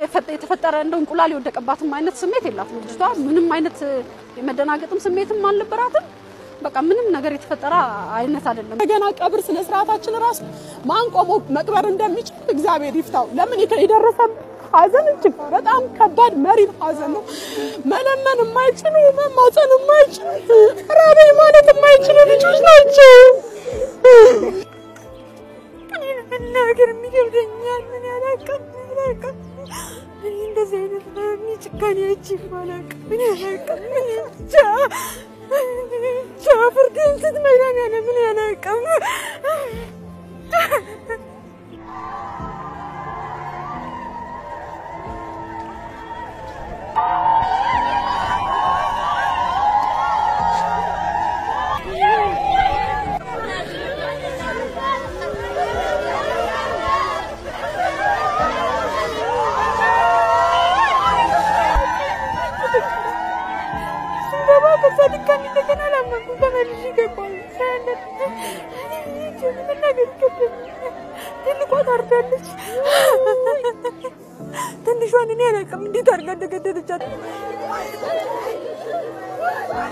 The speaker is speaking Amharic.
የፈጠ- የተፈጠረ እንደ እንቁላል የወደቀባትም አይነት ስሜት የላትም ልጅቷ። ምንም አይነት የመደናገጥም ስሜትም አልነበራትም። በቃ ምንም ነገር የተፈጠረ አይነት አይደለም። እንደገና ቀብር ስነ ስርዓታችን ራሱ ማን ቆሞ መቅበር እንደሚችል እግዚአብሔር ይፍታው። ለምን የተ- የደረሰብን ሐዘን እጅግ በጣም ከባድ መሪር ሐዘን ነው። መለመን የማይችሉ መማፀን የማይችሉ ራበኝ ማለት የማይችሉ ልጆች ናቸው። መናገር የሚገብደኛል። ምን ያላቀም ምን ያላቀም እኔ እንደዚህ አይነት ሚ ጭካኔ አይቼ አላውቅም። ምን ያላቀም ምን ብቻ ብቻ ፍርድን ስትመዳን ያለ ምን ያላቀም ስንገባ ከዛ ድጋሚ እንደገና አላመንኩም። ተመልሼ ገባሁ። መናገር ይከብደኛል። ትልቋ ታርዳለች። ትንሿን እኔ አላውቅም እንዴት አድርጋ እንደገደለቻት